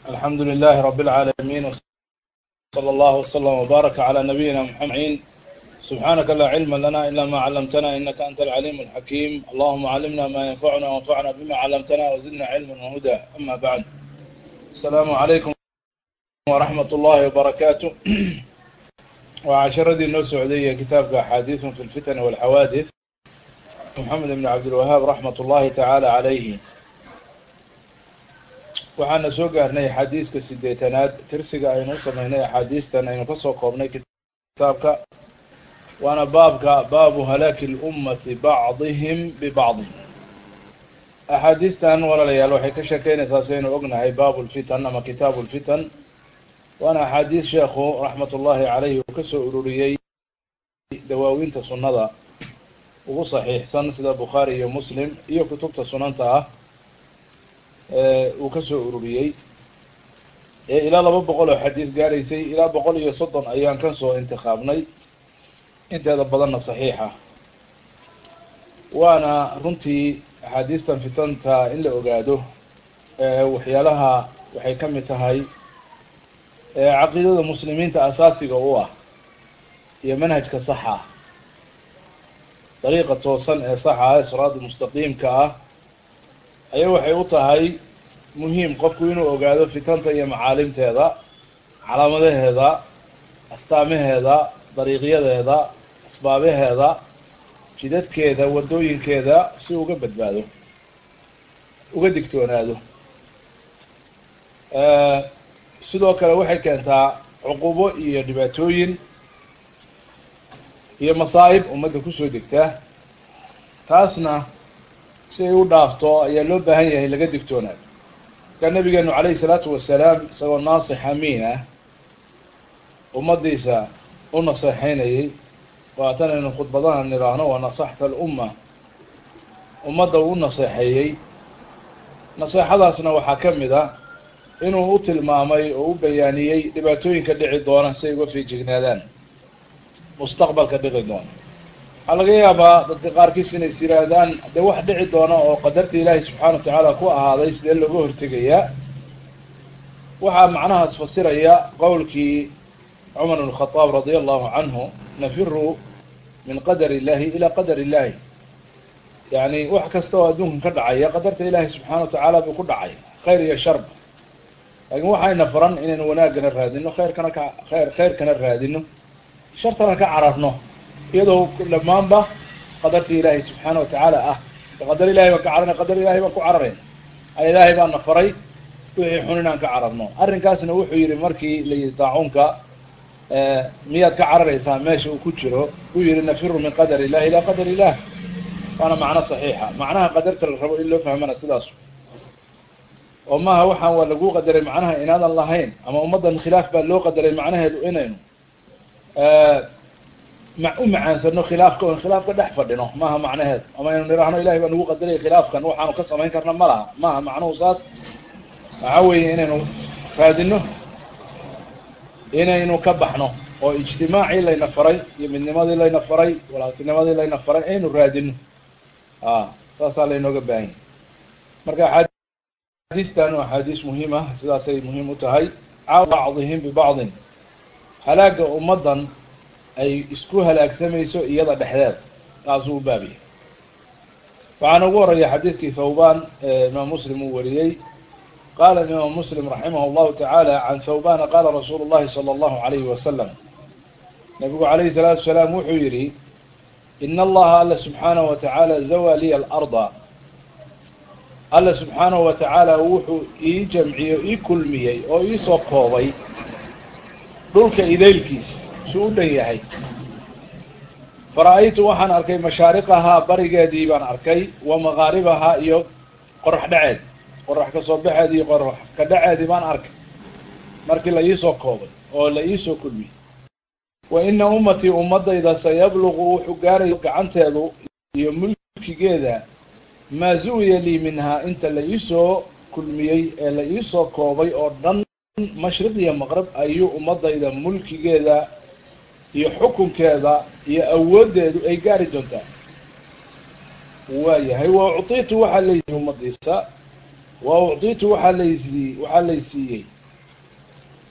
الحمد لله رب العالمين وصلى الله وسلم وبارك على نبينا محمد سبحانك لا علم لنا إلا ما علمتنا إنك أنت العليم الحكيم اللهم علمنا ما ينفعنا وانفعنا بما علمتنا وزدنا علما وهدى أما بعد السلام عليكم ورحمة الله وبركاته وعشردي النو سعودية كتابك أحاديث في الفتن والحوادث محمد بن عبد الوهاب رحمة الله تعالى عليه waxaana soo gaarnay axaadiiska sideetanaad tirsiga aynu u sameynay axaadiistan aynu kasoo koobnay kitaabka waana baabka baabu halaaki lummati bacdihim bibacdin axaadiistan walaalayaal waxay ka sheekeynaysaa saynu ognahay baabu lfitan ama kitaabu lfitan waana axaadiis sheekhu raxmat ullahi caleyhi uu kasoo ururiyey dawaawinta sunnada ugu saxiixsan sida bukhaari iyo muslim iyo kutubta sunanta ah uu kasoo ururiyey ee ilaa laba boqol oo xadiis gaaraysay ilaa boqol iyo soddon ayaan kasoo intikaabnay inteeda badanna saxiixa waana runtii axaadiistan fitanta in la ogaado waxyaalaha waxay ka mid tahay caqiidada muslimiinta asaasiga u ah iyo manhajka saxa ah dariiqa toosan ee saxa ah ee siraada mustaqiimka ah ayaa waxay u tahay muhiim qofku inuu ogaado fitanta iyo macaalimteeda calaamadaheeda astaamaheeda dariiqyadeeda asbaabaheeda jidadkeeda waddooyinkeeda si uga badbaado uga digtoonaado sidoo kale waxay keentaa cuqubo iyo dhibaatooyin iyo masaa'ib ummadda kusoo degta taasna si ay u dhaafto ayaa loo baahan yahay laga digtoonaado markaa nabigeenu calayhi salaatu wasalaam isagoo naasix amiin ah ummadiisa u naseexeynayay waatanaynu khudbadaha nidhaahno waa nasaxta alumma ummadda uu u naseexeeyey naseexadaasna waxaa ka mid ah inuu u tilmaamay oo u bayaaniyey dhibaatooyinka dhici doona si ay uga fiijignaadaan mustaqbalka dhici doona waxaa laga yaabaa dadka qaarkiis inay is yihaahdaan dee wax dhici doona oo qadarta ilaahi subxaana wa tacaala ku ahaaday sidee looga hortegayaa waxaa macnahaas fasiraya qowlkii cumar bn khadaab radia allahu canhu nafiru min qadar illahi ilaa qadar illahi yani wax kasta oo adduunkan ka dhacaya qadarta ilaahi subxaana wa tacaala buu ku dhacay khayr iyo sharba laakiin waxayna faran inaynu wanaagana raadino khayrkana ka khayr khayrkana raadino shartana ka cararno iyadoo dhammaanba qadartii ilaahay subxaana watacaala ah qadar ilahay baan ka cararna qadar ilahay baan ku cararayna a ilaahay baana faray wixii xun inaan ka cararno arrinkaasna wuxuu yihi markii layihi daacuunka miyaad ka cararaysaa meesha uu ku jiro uu yihi nafiru min qadar illahi ilaa qadar illah waana macno saxiixa macnaha qadarta la rabo in loo fahmana sidaas oo maaha waxaan waa lagu qadaray macnaha inaadan lahayn ama ummaddan khilaaf baa loo qadaray macnaheedu inaynu u macaansano khilaafka on khilaafka dhex fadhino maaha macnaheedu ama aynu nidhaahno ilahay baa nagu qadaraya khilaafkan waxaanu ka samayn karna ma laha maaha macnuhu saas waxaa weeye inaynu raadino inaynu ka baxno oo ijtimaacii layna faray iyo midnimadii layna faray walaatinimadii layna faray aynu raadino a saasaa laynooga baahanya marka axaadiistan waa axaadiis muhiim ah sidaasay muhiim u tahay bacdihim bibacdin halaaga ummaddan ay isku halaagsamayso iyada dhexdeed taasuu u baab yahay waxaana ugu horreeya xadiidkii thawban ee imaam muslim uu wariyey qaala imaam muslim raximah llahu tacaala can thawbana qaala rasuulu llahi sala allahu alayhi wasalam nabigu calayhi salaatu wasalaam wuxuu yihi in allaha alla subxaanahu wa tacaala zawa liya alarda alla subxaanahu wa tacaala wuxuu ii jamciyo ii kulmiyey oo iisoo koobay dhulka idaylkiis suu u dhan yahay fara-aytu waxaan arkay mashaariqahaa barigeedii baan arkay wa maqaaribahaa iyo qorax dhaceed qorax ka soo baxeed iyo qorax ka dhaceedii baan arkay markii la iisoo koobay oo la iisoo kulmiyey wa ina ummatii ummadayda sayabluqu wuxuu gaarayo gacanteedu iyo mulkigeeda maa zuwiya lii minhaa inta la iisoo kulmiyey ee la iisoo koobay oo dhan mashriq iyo maqrab ayuu ummadayda mulkigeeda iyo xukunkeeda iyo awooddeedu ay gaari doontaa waayahay wa ucطitu waxaa laysiiyey ummadiisa wa ucطitu waxaa laysiiyey waxaa laysiiyey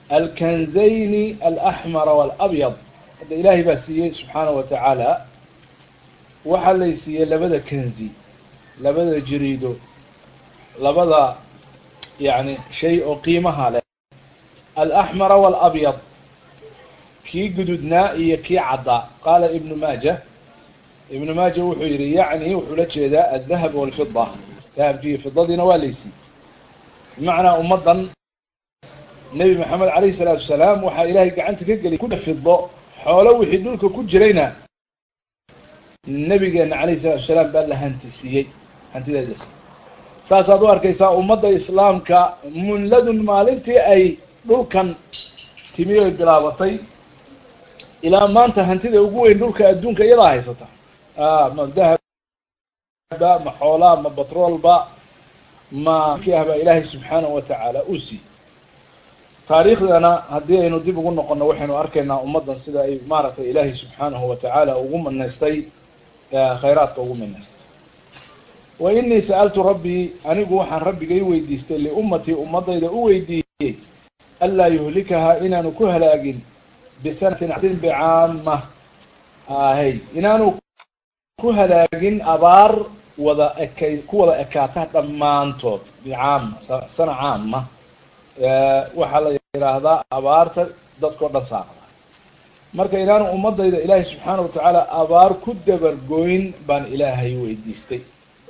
alkanzayni alaxmara waalabyad hadda ilaahay baa siiyey subxaana wa tacaala waxaa lay siiyey labada kanzi labada jiriido labada yani shay oo qiimaha leh alaxmara waalabyad kii gududnaa iyo kii caddaa qaala ibnu maaja ibnu maaja wuxuu yihi yacni wuxuu la jeedaa aldahab walfida dahabkii iyo fidadiina waa laysiiyey bimacnaa ummaddan nebi maxamed calayhi salaatu wasalaam waxaa ilaahay gacanta ka geliy ku fido xoolo wixii dhulka ku jirayna nebigeena calayhi salatu wasalaam baa la hanti siiyey hantideed la siiyey saasaad u arkaysaa ummadda islaamka munladun maalintii ay dhulkan timi oy bilaabatay ilaa maanta hantida ugu weyn dhulka adduunka iyadaa haysata ma dahaba ma xoolaa ma batroolba ma ki ah baa ilaahay subxaanahu wa tacaala uu siiyey taariikhdana haddii aynu dib ugu noqono waxaynu arkaynaa ummaddan sida ay maaragtay ilaahay subxaanahu wa tacaala ugu manaystay khayraadka ugu manaystay wa inii sa'altu rabbii anigu waxaan rabbigay weydiistay liummatii ummadayda u weydiiyey anlaa yuhlikahaa inaanu ku halaagin bisanatin bicaama hay inaanu ku halaagin abaar wada ekay ku wada ekaata dhammaantood bicaama sana caama waxaa la yidhaahdaa abaarta dadkao dhan saaqda marka inaanu ummadayda ilaahay subxaana wa tacaala abaar ku dabargoyn baan ilaahay weydiistay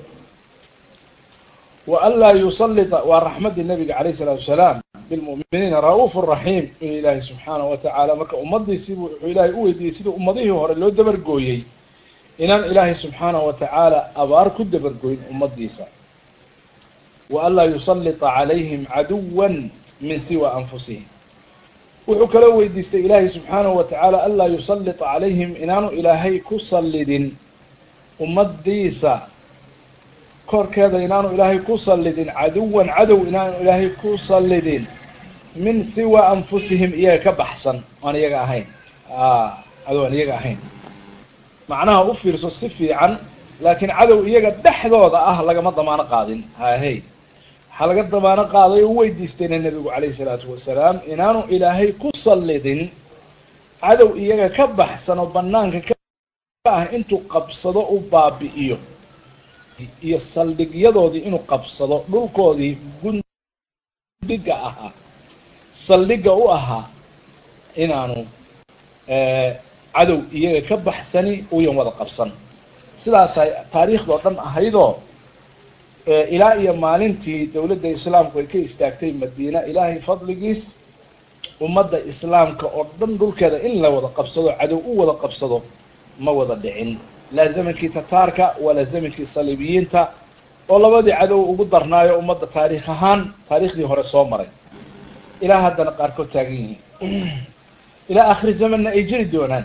wa an laa yusalita waa raxmaddii nabiga calayh isalaatu wasalaam bilmu'miniina ra-uuf raxiim in ilaahay subxaana wa tacaala marka ummadiisiibu wuxuu ilaahay u weydiiyey sidii ummadihii hore loo dabargooyey inaan ilaahay subxaana wa tacaala abaar ku dabargoyn ummadiisa wa an laa yusalita calayhim caduwan min siwa anfusihim wuxuu kaloo weydiistay ilaahay subxaanahu wa tacaala an laa yusalita calayhim inaanu ilaahay ku sallidin ummadiisa korkeeda inaanu ilaahay ku sallidin caduwan cadow inaanu ilaahay ku sallidin min siwa anfusihim iyaga ka baxsan aan iyaga ahayn cadow aan iyaga ahayn macnaha u fiirso si fiican laakiin cadow iyaga dhexdooda ah lagama damaano qaadin hahey waxaa laga damaano qaaday oo u weydiistayna nebigu calayhi salaatu wasalaam inaanu ilaahay ku sallidin cadow iyaga ka baxsan oo banaanka ka ah intuu qabsado u baabi'iyo iyo saldhigyadoodii inuu qabsado dhulkoodii gundhiga ahaa saldhigga u ahaa inaanu cadow iyaga ka baxsani uyan wada qabsan sidaasay taariikhdoo dhan ahaydoo ilaa iyo maalintii dowladda islaamku ay ka istaagtay madiina ilaahay fadligiis ummadda islaamka oo dhan dhulkeeda in la wada qabsado cadow u wada qabsado ma wada dhicin laa zamankii tataarka walaa zamankii saliibiyiinta oo labadii cadow ugu darnaayo ummadda taariikh ahaan taariikhdii hore soo maray ilaa haddana qaarkood taagan yihiin ilaa akhiri zamanna ay jiri doonaan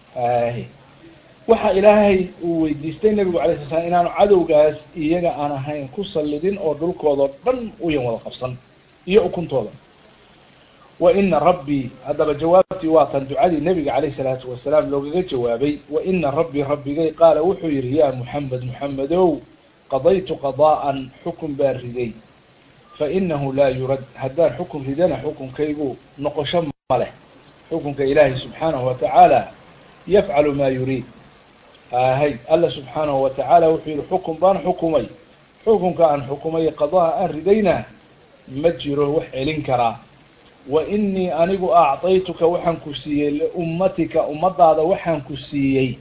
waxa ilaahay uu weydiistay nebigu alay sla slam inaanu cadowgaas iyaga aan ahayn ku sallidin oo dhulkoodao dhan uyan wada qabsan iyo ukuntooda wa ina rabbii haddaba jawaabtii waa tan ducadii nebiga calayh salaatu wasalaam loogaga jawaabay wa ina rabbii rabbigay qaala wuxuu yidhi yaa muxamed muxamedow qadaytu qadaa'an xukun baan riday fa inahu laa yurad haddaan xukun ridana xukunkaygu noqosho ma leh xukunka ilaahay subxaanahu wa tacaala yafcalu maa yuriid hay alla subxaanahu wa tacaala wuxuu yihi xukun baan xukumay xukunka aan xukumay qadaha aan ridayna ma jiro wax celin karaa wa inii anigu acطaytuka waxaan ku siiyey liummatika ummadaada waxaan ku siiyey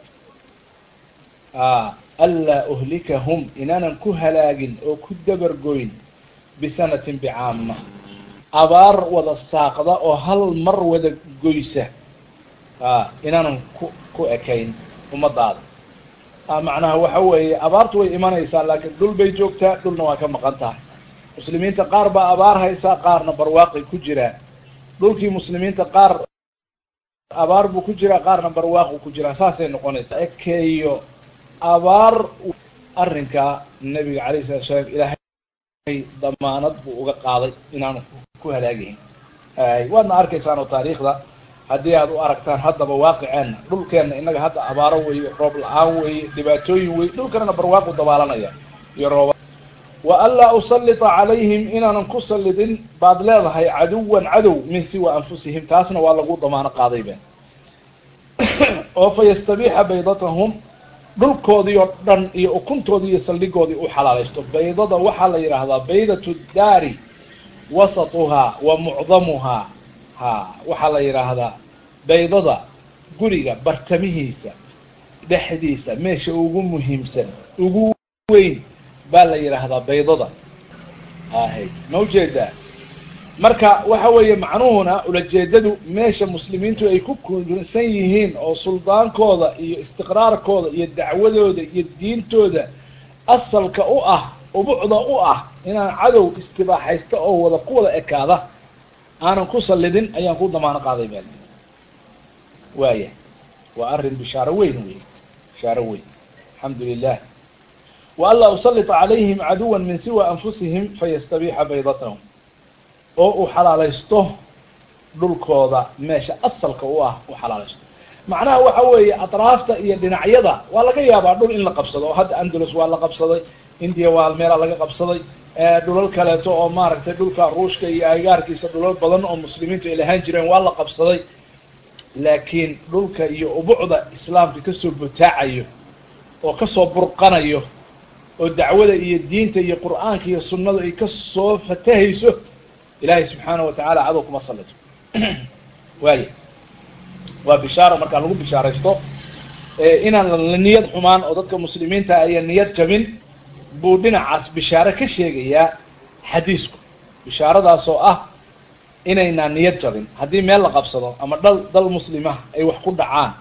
anlaa uhlikahum inaanan ku halaagin oo ku dabargoyn bisanatin bicaama abaar wada saaqda oo hal mar wada goysa inaanan ku ku ekayn ummadaada macnaha waxa weeye abaartu way imanaysaa laakiin dhul bay joogtaa dhulna waa ka maqan tahay muslimiinta qaar baa abaar haysaa qaarna barwaaqay ku jiraan dhulkii muslimiinta qaar abaar buu ku jiraa qaarna barwaaqu ku jiraa saasay noqonaysaa ekeeyo abaar arrinka nebiga calayh salatu salaam ilaahay damaanad buu uga qaaday inaanu ku halaagayn waadna arkaysaan oo taariikhda haddii aad u aragtaan haddaba waaqiceenna dhulkeenna innaga hadda abaaro weeye roob la-aan weeye dhibaatooyin weye dhulkanana barwaaqu dabaalanaya iyo rooba wa anlaa usallita calayhim inaanan ku sallidin baad leedahay caduwan cadow min siwa anfusihim taasna waa lagu damaano qaaday be oo fa yastabiixa baydatahum dhulkoodii oo dhan iyo ukuntoodii iyo saldhigoodii u xalaalaysto baydada waxaa la yidhaahdaa baydatu daari wasatuhaa wa mucdamuhaa ha waxaa la yidhaahdaa baydada guriga bartamihiisa dhexdiisa meesha ugu muhiimsan ugu weyn baa la yidhaahdaa baydada ahay ma ujeedaa marka waxa weeye macnuhuna ulajeedadu meesha muslimiintu ay ku kuunsan yihiin oo suldaankooda iyo istiqraarkooda iyo dacwadooda iyo diintooda asalka u ah ubucda u ah inaan cadow istibaaxaysta oo wada ku wada ekaada aanan ku sallidin ayaan ku damaano qaaday bal waaya waa arrin bishaaro weyn wey bishaaro weyn alxamdu lilah wa anlaa usallita calayhim caduwan min siwa anfusihim fayastabiixa baydatahum oo uu xalaalaysto dhulkooda meesha asalka u ah u xalaalaysto macnaha waxa weeye atraafta iyo dhinacyada waa laga yaabaa dhul in la qabsado oo hadda andalus waa la qabsaday indiya waa meela laga qabsaday dhulal kaleeto oo maaragtay dhulka ruushka iyo agaarkiisa dhulal badan oo muslimiintu ay lahaan jireen waa la qabsaday laakiin dhulka iyo ubucda islaamka kasoo butaacayo oo kasoo burqanayo oo dacwada iyo diinta iyo qur'aanka iyo sunnadu ay kasoo fatahayso ilaahay subxaanahu watacaala cadow kuma sallito waaya waa bishaaro markaa lagu bishaaraysto inaan la niyad xumaan oo dadka muslimiinta ayan niyad jabin buu dhinacaas bishaaro ka sheegayaa xadiisku bishaaradaasoo ah inaynaan niyad jabin haddii meel la qabsado ama dhal dal muslima ay wax ku dhacaan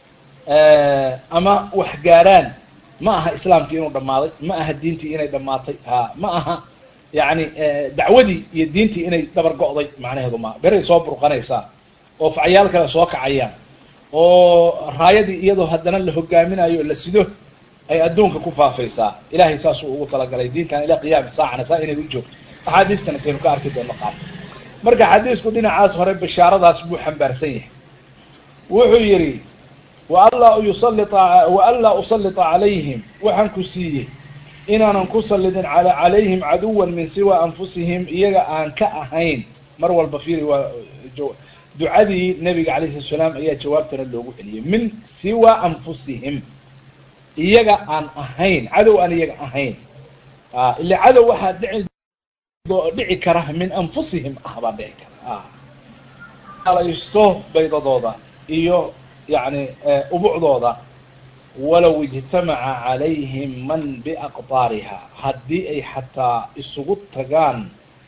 ama wax gaaraan ma aha islaamkii inuu dhammaaday ma aha diintii inay dhammaatay ha ma aha yani dacwadii iyo diintii inay dabar go'day macnaheedu maa beray soo burqanaysaa oo facyaal kale soo kacayaan oo raayadii iyadoo haddana la hogaaminayo la sido ay adduunka ku faafaysaa ilahay saasuu ugu talagalay diintan ila qiyaami saacana saa inay u joogto axaadiistana saynu ka arki doonno qaar marka xadiisku dhinacaas hore bishaaradaas buu xambaarsan yahay wuxuu yidhi waanlaa yusalita wa anlaa usallita calayhim waxaan ku siiyey inaanan ku sallidin ala calayhim caduwan min siwa anfusihim iyaga aan ka ahayn mar walba fiiri waa ducadii nabiga alayh salatu salaam ayaa jawaabtana loogu celiyey min siwa anfusihim iyaga aan ahayn cadow aan iyaga ahayn ila cadow waxaa dhici dhici kara min anfusihim ah baa dhici kara alaysto baydadooda iyo yani ubucdooda walow ijtamaca calayhim man biaqtaariha haddii ay xataa isugu tagaan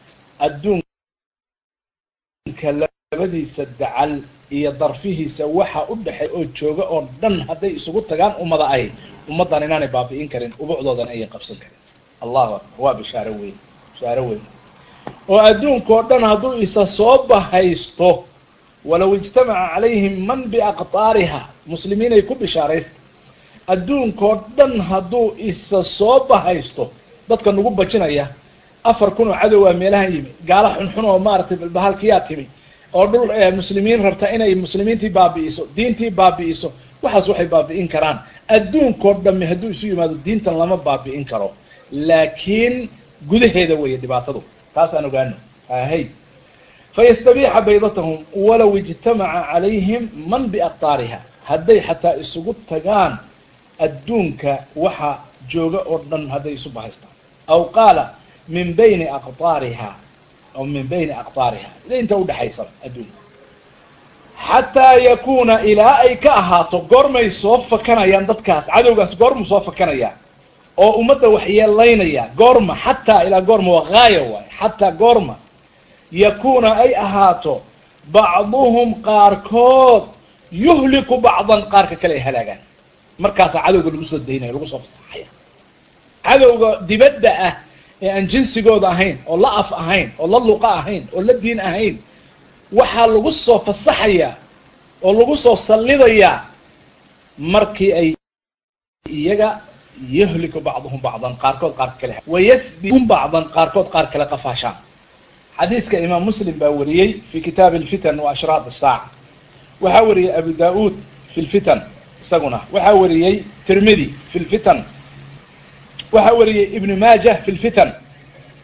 adduunka labadiisa dacal iyo darfihiisa waxa u dhexey oo jooga oo dhan hadday isugu tagaan ummada ay ummaddan inaanay baabi'in karin ubucdoodana ayan qabsan karin allahu akbar waa bishaaro weyn bishaaro weyn oo adduunkao dhan hadduu isa soo bahaysto walow ijtamaca calayhim man biaqtaariha muslimiinay ku bishaaraysta adduunkao dhan hadduu isa soo bahaysto dadka nagu bajinaya afar kun oo cadowaa meelahan yimi gaala xunxun oo maaragtay balbahalkiyaa timi oo dhul muslimiin rabta inay muslimiintii baabi'iso diintii baabi'iso waxaas waxay baabi'in karaan adduunkao dhamme hadduu isu yimaado diintan lama baabi'in karo laakiin gudaheeda weeye dhibaatadu taas aan ogaano ahay fayastabiixa baydatahum walow ijtamaca calayhim man biaqtaariha hadday xataa isugu tagaan adduunka waxa jooga oo dhan hadday isu bahaystaan aw qaala min bayni aqtaariha aw min bayni aqtaariha inta udhexaysaba adduunka xataa yakuna ilaa ay ka ahaato goormay soo fakanayaan dadkaas cadowgaas goormu soo fakanayaa oo ummadda waxyeelaynaya goorma xataa ilaa goorma waa gaaya waay xataa goorma yakuna ay ahaato bacduhum qaarkood yuhliku bacdan qaarka kale ay halaagaan markaasaa cadowga lagu soo daynaya lagu soo fasaxaya cadowga dibadda ah ee aan jinsigooda ahayn oo la af ahayn oo la luqa ahayn oo la diin ahayn waxaa lagu soo fasaxayaa oo lagu soo sallidayaa markii ay iyaga yuhliku bacduhum bacdan qaarkood qaarka kale wayasbihum bacdan qaarkood qaar kale qafaashaan xadiiska imaam muslim baa wariyey fi kitaabi alfitan wa ashraat asaaca waxaa wariyey abu da-uud fi lfitan isaguna waxaa wariyey tirmidi fi lfitan waxaa wariyey ibnu maajah fi lfitan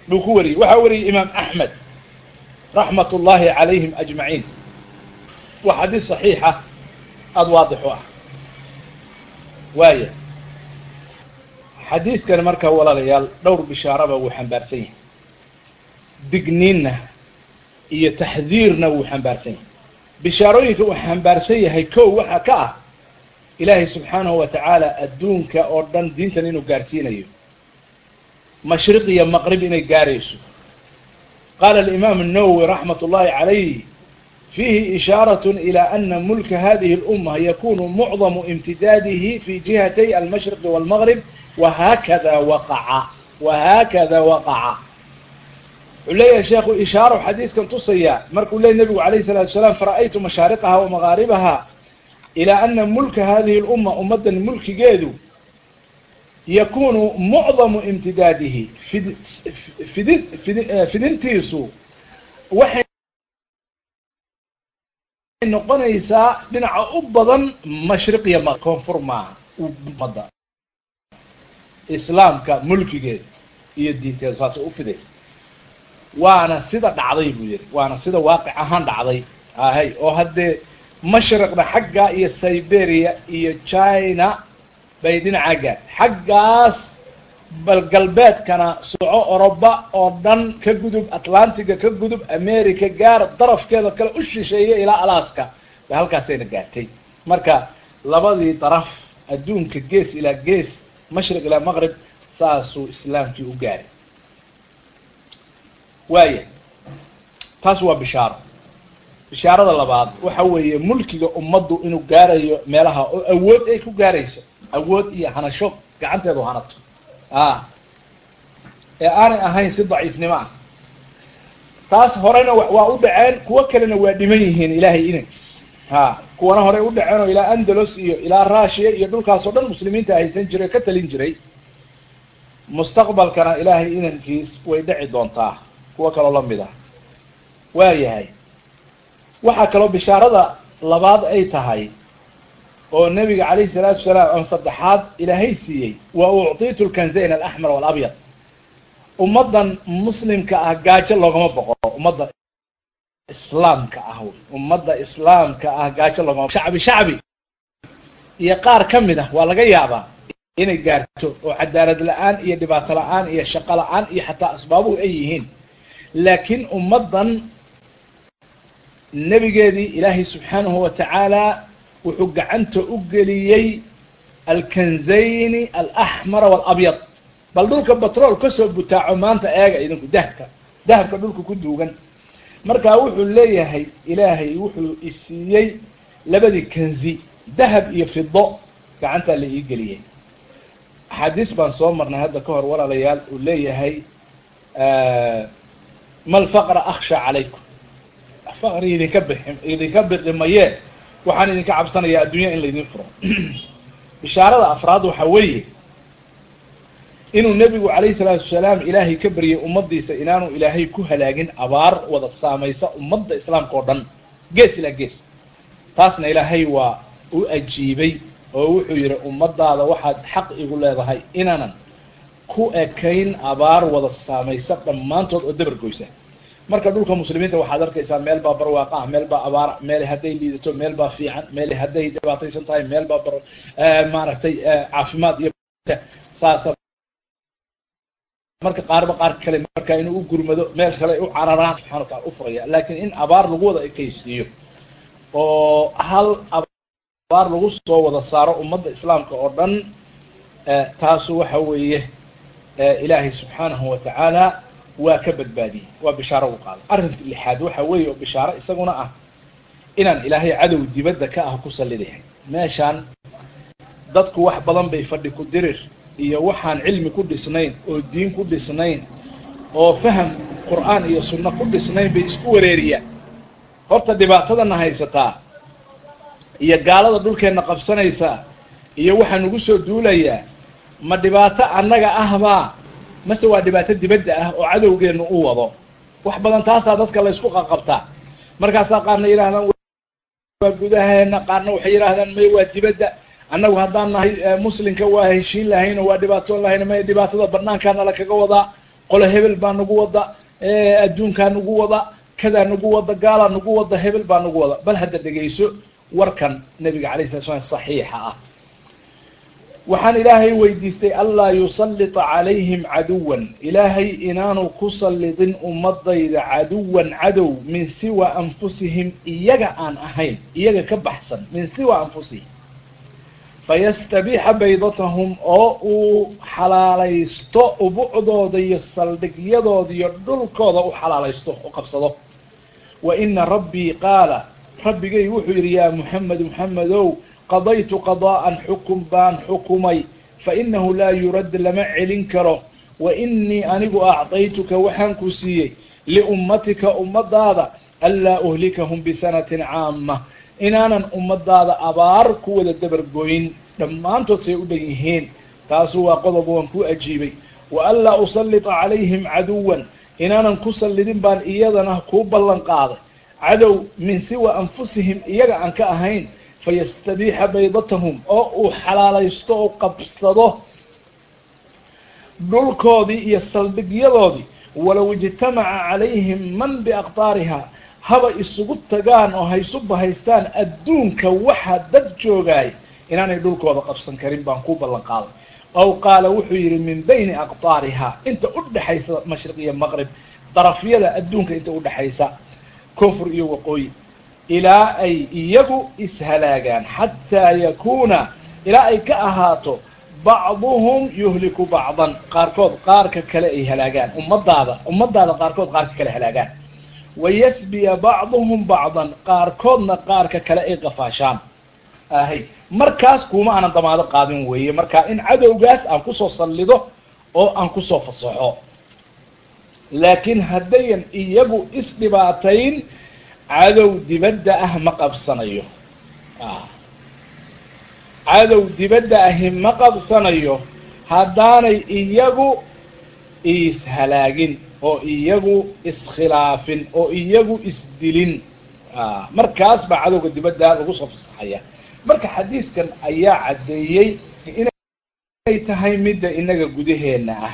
buu ku wariyey waxaa wariyey imaam axmed raxmat ullaahi calayhim ajmaciin waa xadiis saxiixa aada waadix u ah waaya xadiiskan marka walaalayaal dhowr bishaaraba wuu xambaarsan yahay digniinna iyo taxdiirna wuu xambaarsan yahay bishaarooyinka uu xambaarsan yahay kow waxaa ka ah ilaahay subxaanahu wa tacaala adduunka oo dhan diintan inuu gaarsiinayo mashriq iyo maqrib inay gaarayso qaala alimaam الnawowi raxmat ullahi calayh fiihi ishaarat ilى ana mulka hadihi اlumma yakunu mucdamu imtidaadihi fi jihatay almashriqi wاlmaqrib wahakada waqaca wahakada waqaca wuxuu leeyahay sheekhu ishaaro xadiiskan tusaya markuu leeyay nebigu alayh الsalatu asalaam fara'aytu mashaariqaha wamagaaribaha ilaa ana mulka hadihi اlumma ummaddan mulkigeedu yakunu mucdamu imtidaadihi fid fidi fidi fidintiisu waxay noqonaysaa dhinaca u badan mashriqiya ma koonfur maaha ummadda islaamka mulkigeeda iyo diinteeda saasay u fidaysa waana sida dhacday buu yihi waana sida waaqic ahaan dhacday ahay oo haddee mashriqna xagga iyo siberia iyo china bay dhinacaa gaar xaggaas bal galbeedkana soco oroba oo dhan ka gudub atlantiga ka gudub america gaar darafkeeda kale u shisheeya ilaa alaska bay halkaasayna gaartay marka labadii daraf adduunka gees ilaa gees mashriq ilaa maqrib saasuu islaamkii u gaaray waaya taas waa bishaaro bishaarada labaad waxa weeye mulkiga ummaddu inuu gaarayo meelaha oo awood ay ku gaarayso awood iyo hanasho gacanteedu hanato a ee aanay ahayn si daciifnimo ah taas horena waa u dhaceen kuwo kalena waa dhiman yihiin ilaahay inankiis ha kuwana horey u dhaceen oo ilaa andalos iyo ilaa russia iyo dhulkaas oo dhan muslimiinta haysan jiray ka talin jiray mustaqbalkana ilaahay inankiis way dhici doontaa kuwo kaloo lamid ah waa yahay waxaa kaloo bishaarada labaad ay tahay oo nebiga calayhi salaatu wasalaam ama saddexaad ilaahay siiyey wa uctiitu lkanzayn alaxmar walabyad ummaddan muslimka ah gaajo loogama boqo ummadda islaamka ah wy ummadda islaamka ah gaajo loogama shacbi shacbi iyo qaar ka mid ah waa laga yaabaa inay gaarto oo cadaalad la-aan iyo dhibaato la-aan iyo shaqo la-aan iyo xataa asbaabuhu ay yihiin laakiin ummaddan nebigeedii ilaahay subxaanahu wa tacaala wuxuu gacanta u geliyey alkanzayni alaxmara walabyad bal dhulka batrool kasoo butaaco maanta eega idinku dahabka dahabka dhulka ku duugan markaa wuxuu leeyahay ilaahay wuxuu isiiyey labadii kanzi dahab iyo fido gacantaa la ii geliyey axaadiis baan soo marnay hadda ka hor walaalayaal uu leeyahay ma lfaqra akhsha calaykum faqri idinka bixi idinka biqi mayee waxaan idinka cabsanayaa addunya in laydin furo bishaarada afraad waxa weeye inuu nebigu calayhi salaatu wasalaam ilaahay ka baryay ummaddiisa inaanu ilaahay ku halaagin abaar wada saamaysa ummadda islaamka oo dhan gees ilaa gees taasna ilaahay waa u ajiibay oo wuxuu yihi ummaddaada waxaad xaq igu leedahay inaanan ku ekayn abaar wada saamaysa dhammaantood oo dabar goysa marka dhulka muslimiinta waxaad arkaysaa meel baa barwaaqa ah meel baa abaara meel hadday liidato meel baa fiican meel hadday dhibaataysan tahay meel baa bar maaragtay caafimaad iyo saasa marka qaarba qaar kale marka inuu u gurmado meel kale u cararaan subxana wa taala u furaya laakiin in abaar lagu wada ekaysiiyo oo hal abaar lagu soo wada saaro ummadda islaamka oo dhan taasu waxa weeye ilaahay subxaanahu wa tacaala waa ka badbaadiyey waa bishaaro u qaaday arrinka lixaad waxa weeye oo bishaaro isaguna ah inaan ilaahay cadow dibadda ka ah ku sallidayahay meeshaan dadku wax badan bay fadhi ku dirir iyo waxaan cilmi ku dhisnayn oo diin ku dhisnayn oo faham qur'aan iyo sunno ku dhisnayn bay isku wareeriyaan horta dhibaatadana haysataa iyo gaalada dhulkeenna qabsanaysaa iyo waxaa nagu soo duulayaa ma dhibaato annaga ahbaa mase waa dhibaato dibadda ah oo cadowgeennu u wado wax badan taasaa dadka la ysku qaqabtaa markaasaa qaarna yidhahdaan waa gudaheena qaarna waxay yidhaahdaan may waa dibadda annagu haddaan nahay muslimka waa heshiin lahayn oo waa dhibaatoon lahayn may dhibaatada banaankaana lakaga wadaa qole hebel baa nagu wada adduunkaa nagu wada kadaa nagu wada gaalaa nagu wada hebel baa nagu wada bal hadda dhegayso warkan nabiga alay sala slam saxiixa ah waxaan ilaahay weydiistay anlaa yusallita calayhim caduwan ilaahay inaanu ku sallidin ummadayda caduwan cadow min siwa anfusihim iyaga aan ahayn iyaga ka baxsan min siwa anfusihim fayastabiixa baydatahum oo uu xalaalaysto ubucdooda iyo saldhigyadooda iyo dhulkooda u xalaalaysto u qabsado wa ina rabbii qaala rabbigay wuxuu yidhi yaa muxamed muxamedow qadaytu qadaa'an xukum baan xukumay fa inahu laa yurad lama celin karo wa inii anigu acdaytuka waxaan ku siiyey liummatika ummadaada anlaa uhlikahum bisanatin caama inaanan ummadaada abaar ku wada dabargoyn dhammaantood say u dhan yihiin taasu waa qodob waan ku ajiibay wa anlaa usallita calayhim caduwan inaanan ku sallidin baan iyadana kuu ballan qaaday cadow min siwa anfusihim iyaga aan ka ahayn fayastabiixa baydatahum oo uu xalaalaysto oo qabsado dhulkoodii iyo saldhigyadoodii walow ijtamaca calayhim man biaqdaariha haba isugu tagaan oo haysu bahaystaan adduunka waxa dad joogaay inaanay dhulkooda qabsan karin baan ku ballan qaaday aw qaala wuxuu yidhi min bayni aqdaariha inta u dhexaysa mashriq iyo maqrib darafyada adduunka inta udhexaysa koonfur iyo waqooyi ilaa ay iyagu ishalaagaan xataa yakuuna ilaa ay ka ahaato bacduhum yuhliku bacdan qaarkood qaarka kale ay halaagaan ummadaada ummadaada qaarkood qaarka kale halaagaan wayasbiya bacduhum bacdan qaarkoodna qaarka kale ay qafaashaan ahay markaas kuma aanan damaado qaadin weeye marka in cadowgaas aan kusoo sallido oo aan kusoo fasaxo laakiin haddayan iyagu isdhibaatayn cadow dibadda ah ma qabsanayo cadow dibadda ahi ma qabsanayo haddaanay iyagu ishalaagin oo iyagu iskhilaafin oo iyagu isdilin markaas baa cadowga dibadda lagu soo fasaxaya marka xadiiskan ayaa caddeeyey inay tahay midda inaga gudaheena ah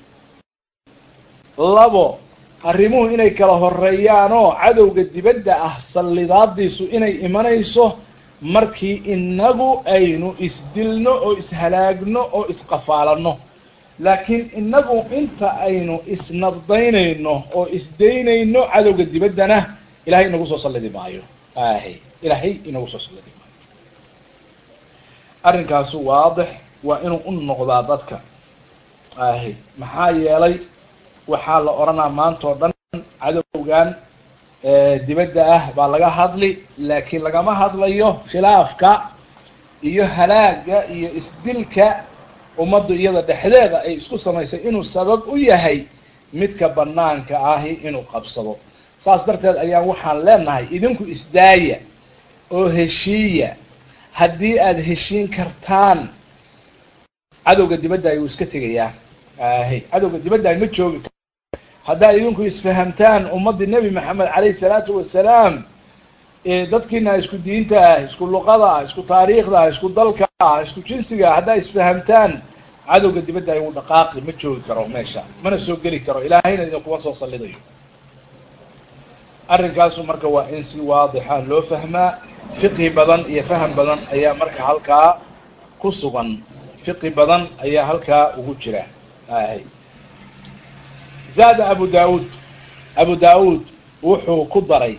labo arrimuhu inay kala horeeyaanoo cadowga dibadda ah sallidaadiisu inay imanayso markii inagu aynu isdilno oo ishalaagno oo isqafaalanno laakiin inagu inta aynu isnabdaynayno oo isdaynayno cadowga dibaddana ilahay inagu soo sallidi maayo ahy ilaahay inagu soo sallidi maayo arrinkaasu waadix waa inuu u noqdaa dadka ahy maxaa yeelay waxaa la odhanaa maanta oo dhan cadowgan dibadda ah baa laga hadli laakiin lagama hadlayo khilaafka iyo halaaga iyo isdilka ummaddu iyada dhexdeeda ay isku samaysay inuu sabab u yahay midka banaanka ahi inuu qabsado saas darteed ayaan waxaan leenahay idinku isdaaya oo heshiiya haddii aada heshiin kartaan cadowga dibadda ayuu iska tegayaa ahy cadowga dibadda ay ma joogi haddaad idinku isfahamtaan ummaddii nebi maxamed calayhi salaatu wasalaam dadkiina isku diinta ah isku luqada ah isku taariikhda ah isku dalka ah isku jinsiga ah haddaad isfahamtaan cadowga dibadda ayuu dhaqaaqi ma joogi karo meesha mana soo geli karo ilaahayna idinkuma soo sallidayo arrinkaasu marka waa in si waadixa loo fahmaa fiqhi badan iyo faham badan ayaa marka halkaa ku sugan fiqhi badan ayaa halkaa ugu jira ahy zaada abu daawuud abu daawuud wuxuu ku daray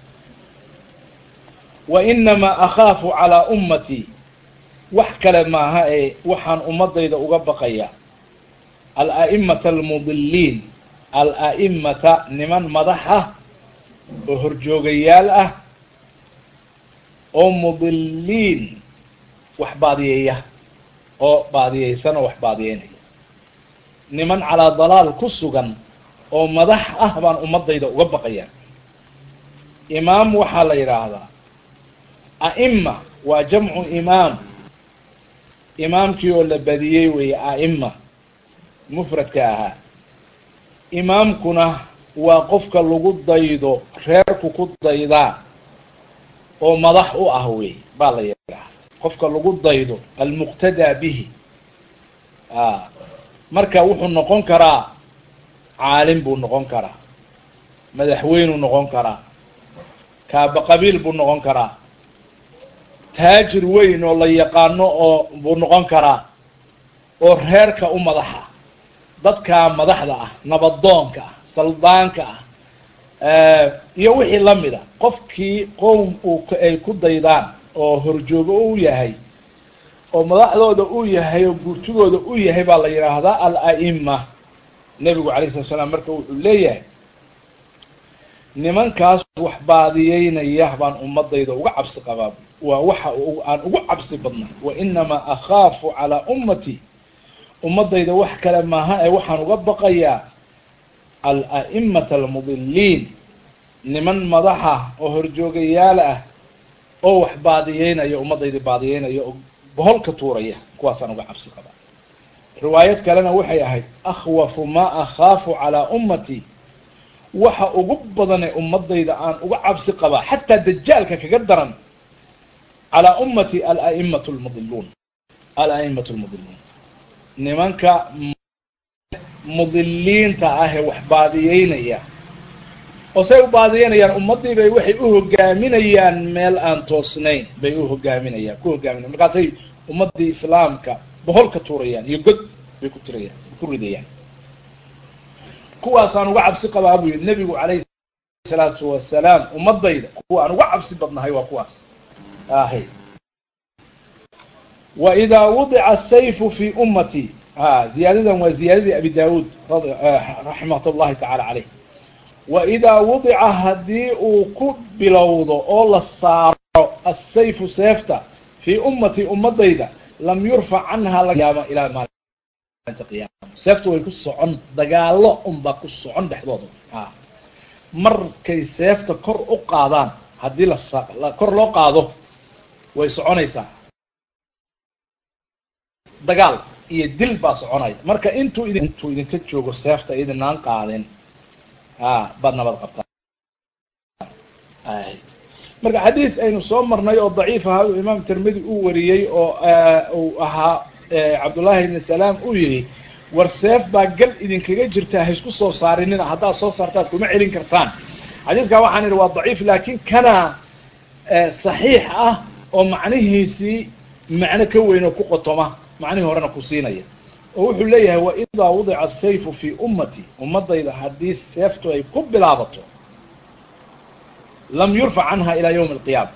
wa inamaa akhaafu calaa ummatii wax kale maaha ee waxaan ummadayda uga baqaya al-a'imata almudiliin al-a'imata niman madax ah oo horjoogayaal ah oo mudiliin wax baadiyeeya oo baadiyeysan oo wax baadiyeynaya niman calaa dalaal ku sugan oo madax ah baan ummadayda uga baqaya imaam waxaa la yidhaahdaa a'ima waa jamcu imaam imaamkii oo la badiyey weeye a'ima mufradka ahaa imaamkuna waa qofka lagu daydo reerku ku daydaa oo madax u ah wey baa la yidhaahda qofka lagu daydo almuqtadaa bihi a marka wuxuu noqon karaa caalim buu noqon karaa madaxweynuu noqon karaa kaaba qabiil buu noqon karaa taajir weyn oo la yaqaano oo buu noqon karaa oo reerka u madaxa dadkaa madaxda ah nabadoonka ah saldaanka ah iyo wixii lamida qofkii qowm uu ay ku daydaan oo horjoogo u yahay oo madaxdooda u yahay oo guurtigooda u yahay baa la yidhaahdaa al-a'ima nebigu alay slat slam marka wuxuu leeyahay nimankaas wax baadiyeynaya baan ummadayda uga cabsi qabaa waa waxa aan ugu cabsi badnay wa inamaa akhaafu calaa ummati ummadayda wax kale maaha ee waxaan uga baqayaa al-a'imata almudiliin niman madaxa oo horjoogayaal ah oo wax baadiyeynaya ummadayda baadiyeynaya oo boholka tuuraya kuwaasaan uga cabsi qabaa riwaayad kalena waxay ahayd akhwafu maa akhaafu calaa ummati waxa ugu badanee ummadayda aan uga cabsi qabaa xataa dajaalka kaga daran calaa ummati al-a'imatu lmudiluun al-a'imatu lmudiluun nimanka mudiliinta ah ee wax baadiyeynaya oo say u baadiyeynayaan ummadii bay waxay u hogaaminayaan meel aan toosnayn bay u hogaaminayaan ku hogaaminayan markaasay ummadii islaamka boholka tuurayaan iyo god bay ku tirayaan ku ridayaan kuwaasaan uga cabsi qabaa buu yihi nebigu calayhi salaatu wasalaam ummadayda kuwa aan uga cabsi badnahay waa kuwaas ahy wa idaa wudica asayfu fi ummati ha ziyaadadan waa ziyaadadii abi daawuud raxmat llahi tacala caleyh wa idaa wudica haddii uu ku bilowdo oo la saaro asayfu seefta fii ummati ummadayda lam yurfac canha laqyaama ilaa maalinta qiyaama seefta way ku socon dagaalo unbaa ku socon dhexdooda a markay seefta kor u qaadaan haddii la kor loo qaado way soconaysaa dagaal iyo dil baa soconaya marka intuu idin intuu idinka joogo seefta idinaan qaadin a baad nabad qabtaa marka xadiis aynu soo marnay oo daciif ahaa uu imaam tirmidi uu wariyey oo uu ahaa cabdullaahi ibni salaam uu yihi war seef baa gal idinkaga jirtaa haisku soo saarinina haddaad soo saartaan kuma celin kartaan xadiiskaa waxaan idhi waa daciif laakiin kana saxiix ah oo macnihiisii macno ka weyn oo ku qotoma macnihii horena ku siinaya oo wuxuu leeyahay wa idaa wudica asayfu fii ummati ummadayda haddii seeftu ay ku bilaabato lam yurfac canha ilaa yawmi alqiyaama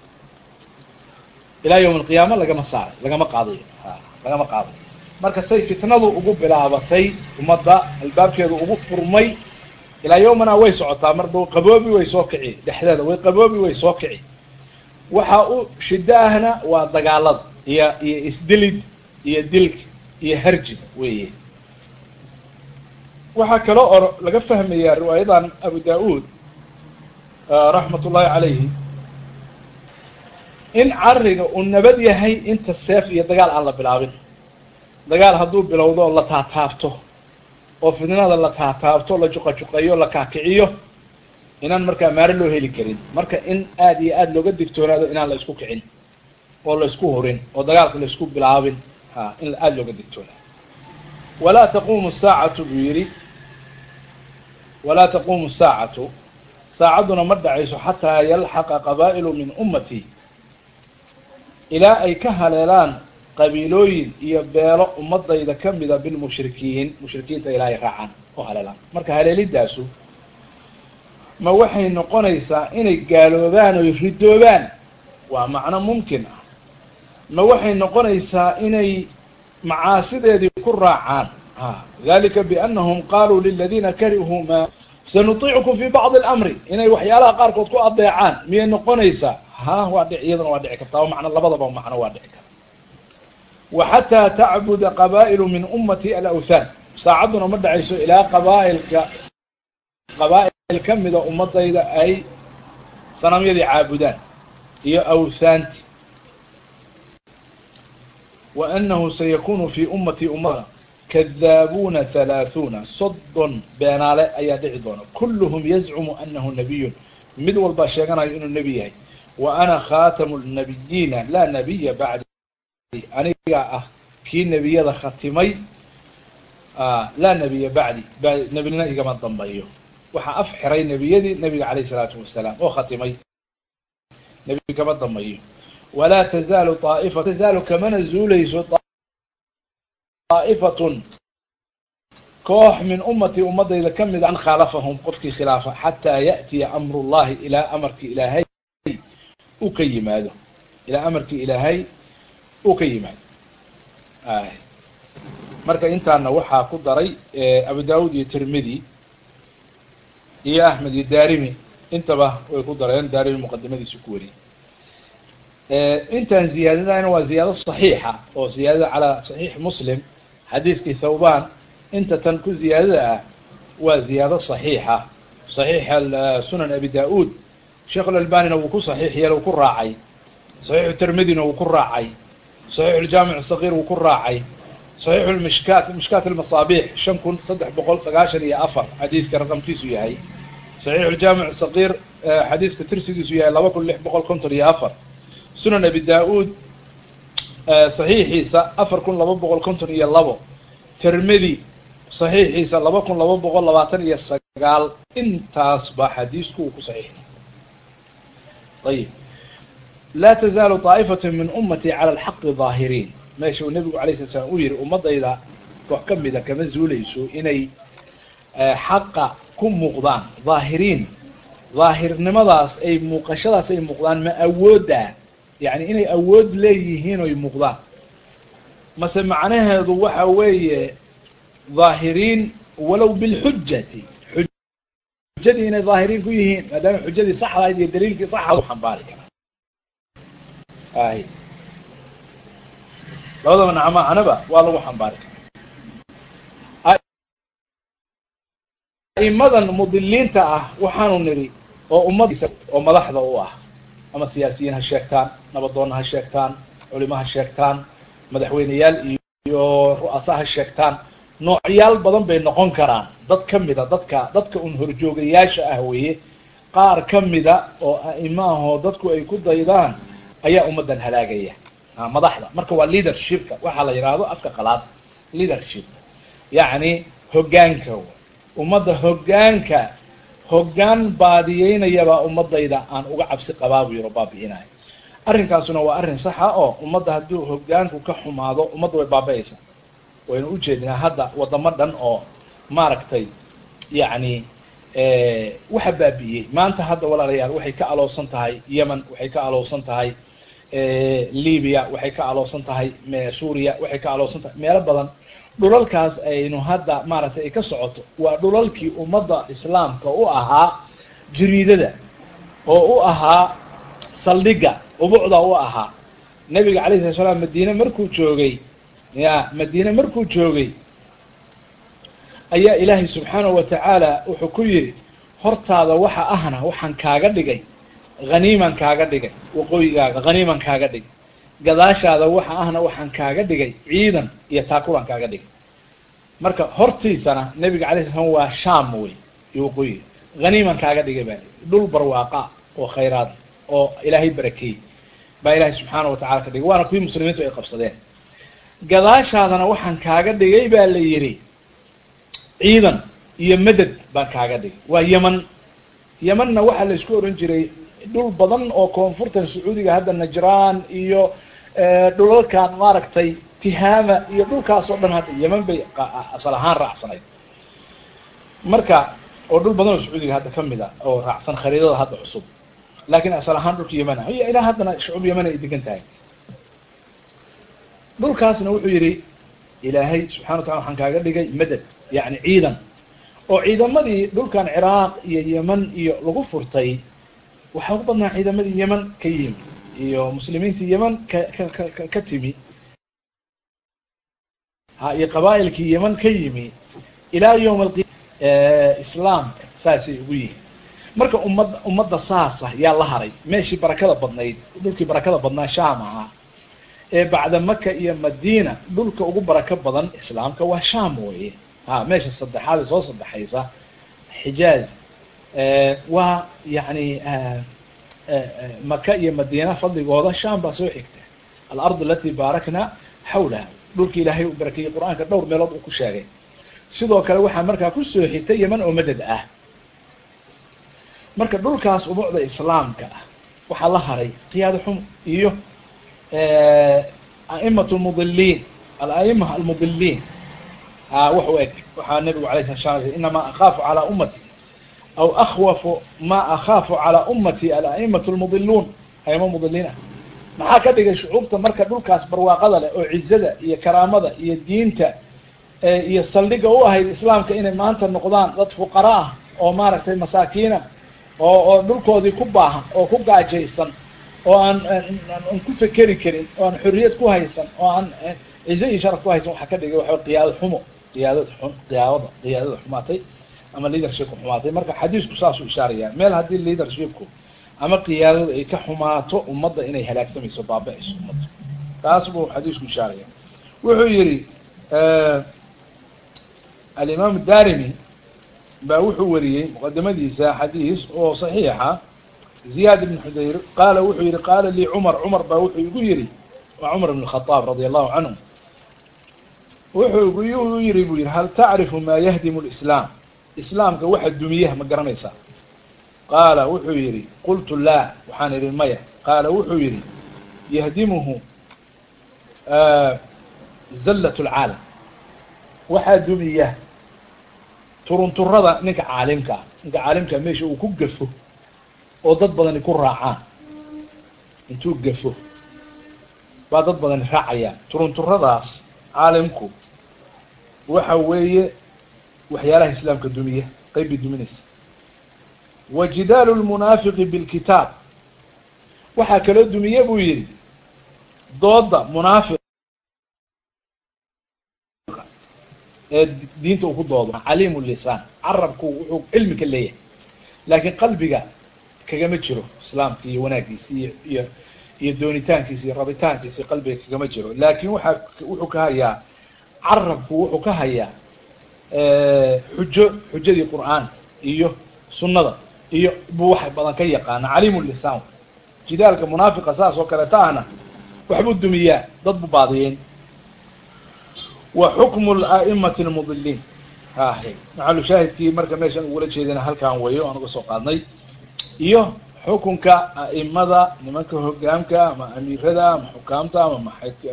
ilaa yawmi alqiyaama lagama saaray lagama qaadayo a lagama qaadayo marka say fitnadu ugu bilaabatay ummadda albaabkeedu ugu furmay ilaa yawmana way socotaa marba qaboobi way soo kici dhexdeeda way qaboobi way soo kici waxa u shiddo ahna waa dagaalada iyo iyo isdilid iyo dilka iyo harjiga weeye waxaa kaloo or laga fahmayaa riwaayadan abu da-uud raxmat ullahi calayhi in cariga uu nabad yahay inta seef iyo dagaal aan la bilaabin dagaal hadduu bilowdo la taataabto oo fidnada la taataabto la juqajuqeeyo la kaakiciyo inaan markaa maaro loo heli karin marka in aada iyo aada looga digtoonaado inaan la isku kicin oo la isku horin oo dagaalka la isku bilaabin ha in aada looga digtoonaado walaa taquumu saacatu buu yidhi walaa taquumu saacatu saacadduna ma dhacayso xataa yalxaqa qabaa'ilu min ummati ilaa ay ka haleelaan qabiilooyin iyo beelo ummadayda ka mida bilmushrikiin mushrikiinta ilaa ay raacaan oo haleelaan marka haleelidaasu ma waxay noqonaysaa inay gaaloobaan oy ridoobaan waa macno mumkin ah ma waxay noqonaysaa inay macaasideedii ku raacaan a dalika biannahum qaaluu liladiina karihuu ma sanutiicukum fi bacdi alamri inay waxyaalaha qaarkood ku adeecaan miyay noqonaysaa ha waa dhic iyaduna waa dhici kartaa o macno labadaba macno waa dhici karta wa xataa tacbuda qabaa'ilu min ummati alawthaan saacadduna ma dhacayso ilaa qabaailka qabaa-il ka mida ummadayda ay sanamyadii caabudaan iyo awthaanti wa annahu sayakunu fi ummati ummada kadaabuuna halaahuuna soddon beenaale ayaa dhici doona kulluhum yazcumu annahu nabiyun mid walbaa sheeganayo inuu nebi yahay wa ana khaatamu lnabiyiina laa nabiya bacdi anigaa ah kii nebiyada khatimay laa nebiya bacdi nebina igama dambayo waxaa af xiray nebiyadii nebiga calayh isalaatu wasalaam oo khatimay nebi kama dambayo walaa tazaalu aa'ifa tazaalu kamana zuulayso aa'ifatun koox min ummatii ummadayda ka mid an khaalafahum qofkii khilaafa xataa ya'tiya amru llahi ilaa amarkii ilaahay uu ka yimaado ilaa amarkii ilaahay uu ka yimaado marka intaana waxaa ku daray abu daawud iyo tirmidi iyo axmed iyo darimi intaba way ku dareen darimi muqadimadiisa ku wariyey intaan ziyaadadana waa ziyaado صaxiixa oo ziyaadada calaa صaxiix muslim xadiiskii thawban inta tan ku ziyaadada ah waa ziyaado صaxiixa صaxiix sunan abi da-ud sheekh اlalbanina wuu ku صaxiix yeelo wuu ku raacay صaxiixu tirmidina wuu ku raacay صaxiix اljaamic الصغيr wuu ku raacay صaxiix mishkaat mishkaat اlmasaabiix shan kun saddex boqol sagaashan iyo afar xadiiska raqamkiisu yahay صaxiix اljaamic الصغيr xadiiska tirsigiisu yahay laba kun lix boqol konton iyo afar sunan abi da-ud صaxiixiisa afar kun laba boqol konton iyo labo tirmidi صaxiixiisa laba kun laba boqol labaatan iyo sagaal intaas baa xadiisku uu ku saxiix ayib laa tazaalu طaa'ifaة min umatي calى اlxaqi ظaahiriin meesha uu nebigu alay slat slam uu yihi ummadayda koox ka mida kama zuuleyso inay xaqa ku muuqdaan ظaahiriin ظaahirnimadaas ay muuqashadaas ay muuqdaan ma awoodda yani inay awood leeyihiin oy muuqdaan mase macnaheedu waxa weeye ظaahiriin walow bilxujati xujadii inay ظaahiriin ku yihiin maadaama xujadii saxdahayd iyo daliilkii saxa u xambaari karaa ay labadaba nacmaanaba waa lagu xambaari karaa aimadan mudiliinta ah waxaanu nidhi oo ummadiisa oo madaxda u ah ama siyaasiyiin ha sheegtaan nabadoonna ha sheegtaan culimo ha sheegtaan madaxweyneyaal iyo ru'asa ha sheegtaan noocyaal badan bay noqon karaan dad ka mida dadka dadka un horjoogayaasha ah weeye qaar ka mida oo a'imo ahoo dadku ay ku daydaan ayaa ummaddan halaagaya madaxda marka waa leadershipka waxaa la yidhaahdo afka qalaad leadershipka yacni hoggaanka ummadda hoggaanka hoggaan baadiyeynayabaa ummadayda aan uga cabsi qabaa buu yiro baabi'inayo arrinkaasuna waa arrin saxa oo ummadda hadduu hoggaanku ka xumaado ummadda way baaba-aysaa waynu ujeedinaa hadda waddamo dhan oo maaragtay yacni waxa baabi'iyey maanta hadda walaalayaal waxay ka aloosan tahay yemen waxay ka aloosan tahay libya waxay ka aloosan tahay suuriya waxay ka aloosan tahay meelo badan dhulalkaas aynu hadda maaragtay ay ka socoto waa dhulalkii ummadda islaamka u ahaa jiriidada oo u ahaa saldhigga ubucda u ahaa nebiga alayh slat slam madiine markuu joogay ya madiine markuu joogay ayaa ilaahay subxaanahu wa tacaala wuxuu ku yidhi hortaada waxa ahna waxaan kaaga dhigay haniiman kaaga dhigay waqooyigaaga haniiman kaaga dhigay gadaashaada waxa ahna waxaan kaaga dhigay ciidan iyo taakulan kaaga dhigay marka hortiisana nebiga alay sla slam waa sham wey iyo waqooyiga haniiman kaaga dhigay baa dhul barwaaqa oo khayraad oo ilaahay barakeeyey baa ilaahay subxaana wa tacala ka dhigay waana kuwii muslimiintu ay qabsadeen gadaashaadana waxaan kaaga dhigay baa la yidhi ciidan iyo madad baan kaaga dhigay waa yeman yemanna waxaa la isku oran jiray dhul badan oo koonfurtan sacuudiga hadda najraan iyo dhulalkan maaragtay tihaama iyo dhulkaas oo dhan hadda yeman bay asal ahaan raacsanayd marka oo dhul badan oo sacuudiga hadda kamid a oo raacsan khariidada hadda cusub laakiin asal ahaan dhulka yeman ah iyo ilaa haddana shucuub yeman ay degan tahay dhulkaasna wuxuu yidhi ilaahay subxana wa tacala waxaan kaaga dhigay madad yacni ciidan oo ciidamadii dhulkan ciraaq iyo yeman iyo lagu furtay waxaa ugu badnaa ciidamadii yeman ka yimi iyo muslimiintii yeman ka ka ka ka timi ha iyo qabaa'ilkii yeman ka yimi ilaa yowm alqi islaamka saasay ugu yihiin marka ummad ummadda saasa yaa la haray meeshii barakada badnayd dhulkii barakada badnaa sham ahaa ee bacda maka iyo madina dhulka ugu barako badan islaamka waa sham weye ha meesha saddexaad ee soo saddexaysa xijaaz waa yani maka iyo madina fadligooda sham baa soo xigta alard alati baarakna xawlaha dhulki ilaahay u barakeeyey qur-aanka dhowr meelood uu ku sheegay sidoo kale waxaa markaa kusoo xigta yeman oo madad ah marka dhulkaas umucda islaamka ah waxaa la haray qiyaado xum iyo a'imat lmudiliin ala'ima almudiliin wax u eg waxaa nabigu alay sala slam inamaa akhaafu calaa ummati aw akhwafu ma akhaafu calaa ummati ala'imatu lmudiluun aimo mudiliin ah maxaa ka dhigay shucuubta marka dhulkaas barwaaqada leh oo cizada iyo karaamada iyo diinta iyo saldhiga u ahayd islaamka inay maanta noqdaan dad fuqara ah oo maaragtay masaakiina oo oo dhulkoodii ku baahan oo ku gaajaysan oo aan aan ku fekeri karin oo aan xorriyad ku haysan oo aan cizo iyo sharaf ku haysan waxaa ka dhigay waxaa qiyaado xumo qiyaadada xun qiyaadada qiyaadada xumaatay ama leadershipku xumaatay marka xadiisku saasuu ishaaraya meel haddii leadershipku ama qiyaadadu ay ka xumaato ummadda inay halaagsamayso baaba-ayso ummadda taas buu xadiisku ishaaraya wuxuu yihi alimaam darimi baa wuxuu wariyey muqadimadiisa xadiis oo saxiixa ziyaad ibn xudayr qaala wuxuu yihi qaala lii cumar cumar baa wuxuu igu yihi waa cumar ibn khadaab radi allahu canhu wuxuu igu yihi buu yihi hal tacrifu maa yahdimu lislaam islaamka waxa dumiyaha ma garanaysaa qaala wuxuu yihi qultu laa waxaan idhi maya qaala wuxuu yihi yahdimuhu zallat lcaalam waxaa dumiya turunturada ninka caalimka ah ninka caalimkaa meesha uu ku gafo oo dad badani ku raacaan intuu gafo baa dad badani raacayaan turunturadaas caalimku waxa weeye waxyaalaha islaamka dumiya qeyb bay duminaysa wa jidaalu lmunaafiqi bilkitaab waxaa kaloo dumiye buu yihi dooda munaafiq ee diinta uu ku doodo caliimu lisaan carabku wuxuu cilmi ka leeyahay laakiin qalbiga kagama jiro islaamka iyo wanaagiisi iyo iyo iyo doonitaankiisa iyo rabitaankiisa qalbiga kagama jiro laakiin waxaa wuxuu ka hayaa carabku wuxuu ka hayaa xujo xujadii qur'aan iyo sunnada iyo buu wax badan ka yaqaana caliimu lisaan jidaalka munaafiqa saas oo kaleeta ahna waxbuu dumiyaa dad buu baadiyeyn wa xukmu la'imati lmudiliin hahe maxalu shaahidkii marka meeshan ugula jeedana halkaan weeyo aan uga soo qaadnay iyo xukunka a'imada nimanka hogaamka ama amiirada ama xukaamta ama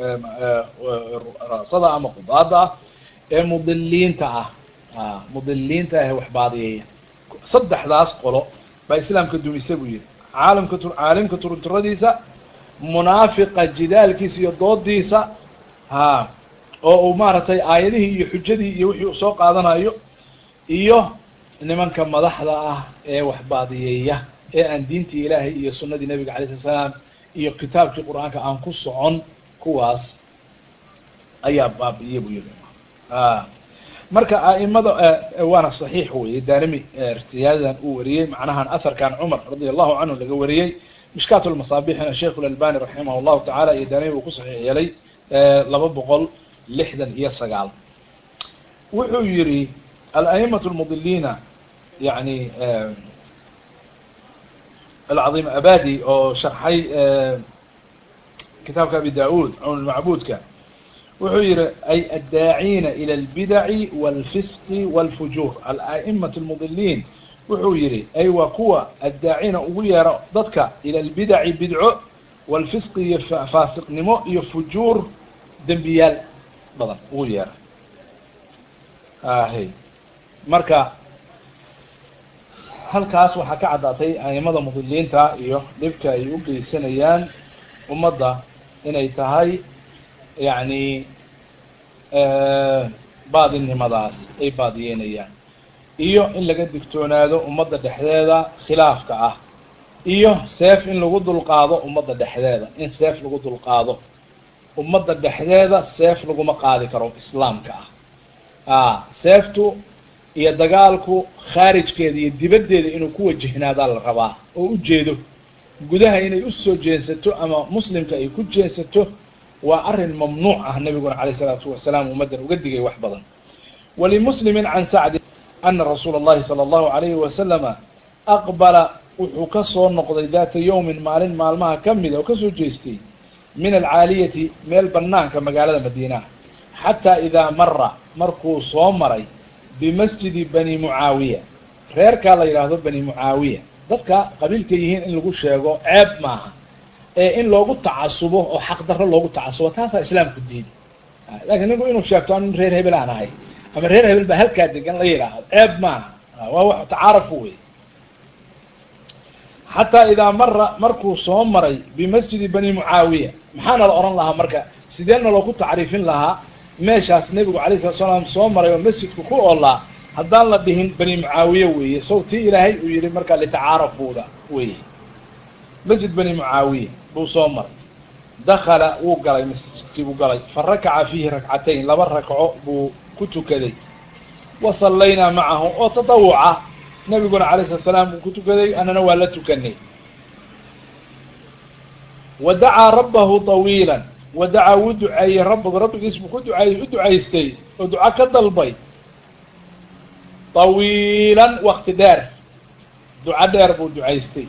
rasada ama qudaada ah ee mudiliinta ah mudiliinta ah wax baadiyeeya saddexdaas qolo baa islaamka dumisa buu yihi caalamka caalimka turunturadiisa munaafiqa jidaalkiisa iyo doodiisa ha oo uu maaragtay aayadihii iyo xujadii iyo wixii uu soo qaadanayo iyo nimanka madaxda ah ee wax baadiyeeya ee aan diintii ilaahay iyo sunnadii nabiga alay slat slaam iyo kitaabkii qur-aanka aan ku socon kuwaas ayaa baabi'iye buu yihi marka a'imada waana saxiix weye daarimi irtiyaadadan uu wariyey macnahan aharkan cumar radia allahu canhu laga wariyey mishkaat lmasaabixina sheikh lalbani raximah llahu tacala iyo daarimi uu ku saxiix yeelay laba boqol lixdan iyo sagaal wuxuu yihi ala'imatu lmudiliina yani alcaiim abadi oo sharxay kitaabka abi da-ud cawn lmacbuudka wuxuu yihi ay addaaciina ilى اlbidaci wاlfisqi wاlfujuur ala'imatu lmudiliin wuxuu yihi ay waa kuwa addaacina ugu yeero dadka ila lbidaci bidco wاlfisqi iyo faasiqnimo iyo fujuur dembiyaal badan ugu yeera ahe marka halkaas waxaa ka caddaatay aimada mudiliinta iyo dhibka ay u geysanayaan ummadda inay tahay yacni baadinimadaas ay baadiyeynayaan iyo in laga digtoonaado ummadda dhexdeeda khilaafka ah iyo seef in lagu dulqaado ummadda dhexdeeda in seef lagu dulqaado ummadda dhexdeeda seef laguma qaadi karo islaamka ah a seeftu iyo dagaalku khaarijkeeda iyo dibaddeeda inuu ku wajahnaadaa la rabaa oo u jeedo gudaha inay usoo jeensato ama muslimka ay ku jeensato waa arrin mamnuuc ah nabiguna calayh isalaatu wasalaam ummaddan uga digay wax badan walimuslimin can sacdi ana rasuula اllahi salى اllahu alayhi wasalama aqbala wuxuu ka soo noqday daata yowmin maalin maalmaha ka mida oo kasoo jeestay min alcaaliyati meel banaanka magaalada madiinaha xataa idaa mara markuu soo maray bimasjidi bani mucaawiya reerkaa la yidhaahdo bani mucaawiya dadka qabiilka yihiin in lagu sheego ceeb maaha ee in loogu tacasubo oo xaqdarro loogu tacasubo taasaa islaamku diiday lakiin ninku inuu sheegto anu reer hebel aan ahay ama reer hebel baa halkaa degan la yidhaahdo ceeb maaha waa wax tacaarafu wey xataa idaa mara markuu soo maray bimasjidi bani mucaawiya maxaana la odhan lahaa marka sideena loogu tacriifin lahaa meeshaas nebigu alay slat slaam soo maray oo masjidku ku oolaa haddaan la dhihin bani mucaawiye weeye sow tii ilaahay uu yihi markaa litacaarafuuda weeye masjid bani mucaawiya buu soo maray dakala wuu galay masjidkii buu galay fa rakaca fiihi rakcatayn laba rakco buu ku tukaday wa sallaynaa macahu oo tadawuca nabiguna alayh slat slaam uu ku tukaday annana waa la tukanay wa dacaa rabbahu طawiila wa dacaa wuu duceeyey rabbagu rabbigiis buu ku duceeyey u ducaystay oo duca ka dalbay طawiilan wakti dheer duco dheer buu ducaystay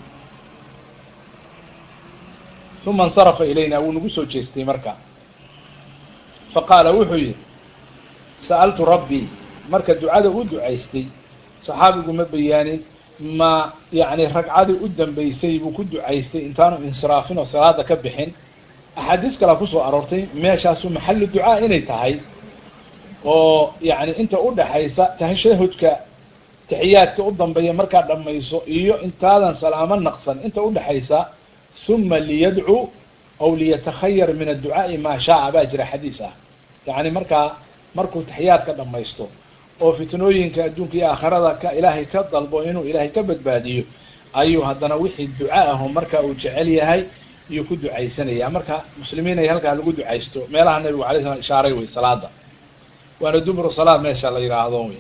uma اnsarafa ilayna wuu nagu soo jeestay marka faqaala wuxuu yihi sa'altu rabbii marka ducada u ducaystay saxaabigu ma bayaanin ma yani ragcadii u dambeysay buu ku ducaystay intaanu insiraafin oo salaada ka bixin axaadiis kalea kusoo aroortay meeshaasu maxalu ducaa inay tahay oo yani inta udhaxaysa tashahudka taxiyaadka u dambeeya markaa dhamayso iyo intaadan salaamo naqsan inta udhaxaysa uma liyadcuu aw liyatakhayar min adducaa'i maa shaaa baa jira xadiis ah yani markaa markuu taxiyaadka dhamaysto oo fitnooyinka adduunka iyo aakhirada ka ilaahay ka dalbo inuu ilaahay ka badbaadiyo ayuu haddana wixii duca aho marka uu jecel yahay iyuu ku ducaysanaya marka muslimiin ay halkaa lagu ducaysto meelaha nabigu alay slam ishaaray wey salaada waana dubru salaad meesha la yidhaahdo wey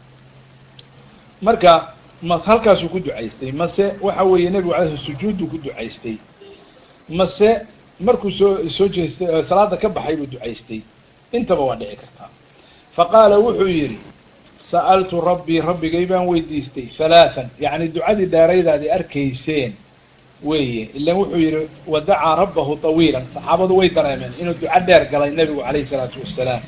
marka ma halkaasuu ku ducaystay mase waxa weeye nebigu alay slam sujuudduu ku ducaystay mase markuu soo soo jeestay salaada ka baxay buu ducaystay intaba waa dhici kartaa fa qaala wuxuu yidhi sa'altu rabbii rabbigay baan weydiistay halaathan yacni ducadii dheeraydaadi arkayseen weeye ilan wuxuu yidhi wadacaa rabbahu tawiilan saxaabadu way dareemeen inuu duco dheer galay nebigu calayh isalaatu wassalaam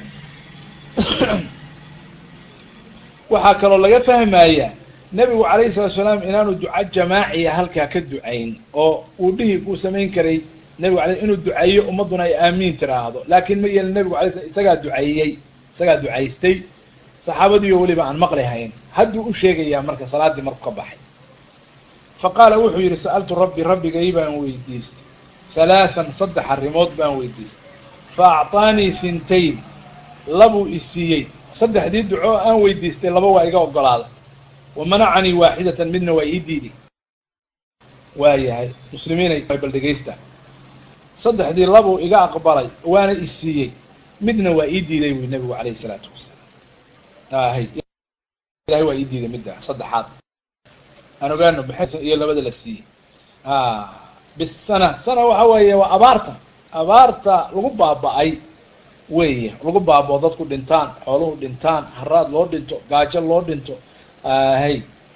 waxaa kaloo laga fahmayaa nebigu calayhi salatu salaam inaanu duco jamaaciya halkaa ka ducayn oo uu dhihi uu samayn karay nebigu ala inuu duceeyo ummadduna ay aamiin tiraahdo laakiin ma yeelin nebigu alay slam isagaa duceeyey isagaa ducaystay saxaabadiiyo weliba aan maqli hayn hadduu u sheegayaa marka salaaddii marku ka baxay fa qaala wuxuu yidhi sa'altu rabbi rabbigay baan weydiistay halaathan saddex arrimood baan weydiistay fa acطaanii hintayn labuu isiiyey saddexdii duco aan weydiistay laba waa iga ogolaaday wa manacanii waaxidatan midna waa ii diiday waayahay muslimiinay bal dhegaysta saddexdii labuu iga aqbalay waana isiiyey midna waa ii diiday buy nebigu calayh isalaatu wasalaam hay ilahay waa ii diiday midda saddexaad aan ogaano maxay iyo labada la siiyey bisana sana waxa weeye waa abaarta abaarta lagu baaba'ay weeye lagu baabao dadku dhintaan xooluhu dhintaan haraad loo dhinto gaajo loo dhinto hay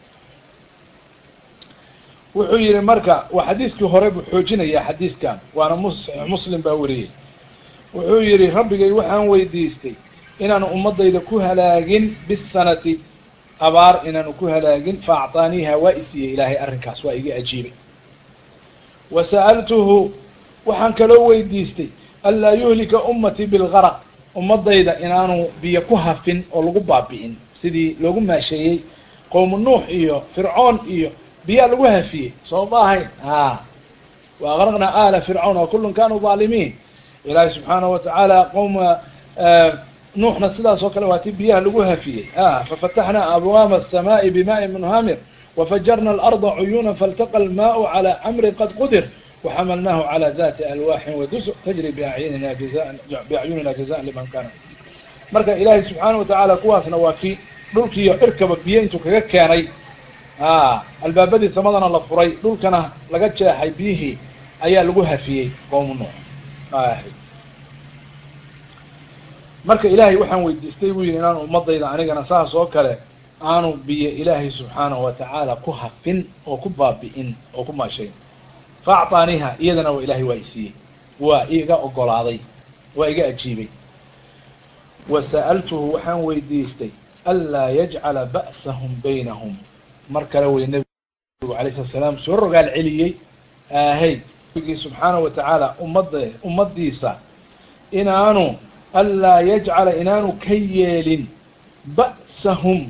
wuxuu yihi marka waa xadiiskii hore buu xoojinayaa xadiiskan waana mus saxiix muslim baa wariyey wuxuu yihi rabbigay waxaan weydiistay inaanu ummadayda ku halaagin bisanati abaar inaanu ku halaagin fa acطaaniiha waa isiiyey ilaahay arrinkaas waa iga ajiibay wa sa'altuhu waxaan kaloo weydiistay anlaa yuhlika ummatii bilgaraq ummadayda inaanu biyo ku hafin oo lagu baabi'in sidii loogu maasheeyey qowmu nuux iyo fircoon iyo biyaa lagu hafiyey soo ma ahayn a wa aqraqnaa aala fircawn wa kullun kanuu dhaalimiin ilaahi subxaana wa tacaala qowma nuuxna sidaas oo kale waa tii biyaha lagu hafiyey a fafataxnaa abwaaba الsamaaءi bimaaءi munhamir wafajarna alarda cuyuuna faltaqa almaءu calى camri qad qudir waxamalnaahu calى dati alwaaxin wadusr tajri biacyunina biacyunina jazaan liman kana marka ilaahay subxaana wa tacaala kuwaasna waa kii dhulkiiyo cirkaba biyo intuu kaga keenay albaabadii samadana la furay dhulkana laga jeexay biyihii ayaa lagu hafiyey qowmu nuux marka ilaahay waxaan weydiistay buu yihi inaanu ummadayda anigana saas oo kale aanu biyo ilaahay subxaanahu wa tacaala ku hafin oo ku baabi'in oo ku maashayn fa acطaaniiha iyadana waa ilahay waa isiiyey waa iga ogolaaday waa iga ajiibay wa sa'altuhu waxaan weydiistay anlaa yajcala ba'sahum baynahum mar kale wey nebigu alay slat slaam soo rogaal celiyey ahay nabigii subxaana wa tacaala ummadda ummaddiisa inaanu anlaa yajcala inaanu ka yeelin ba'sahum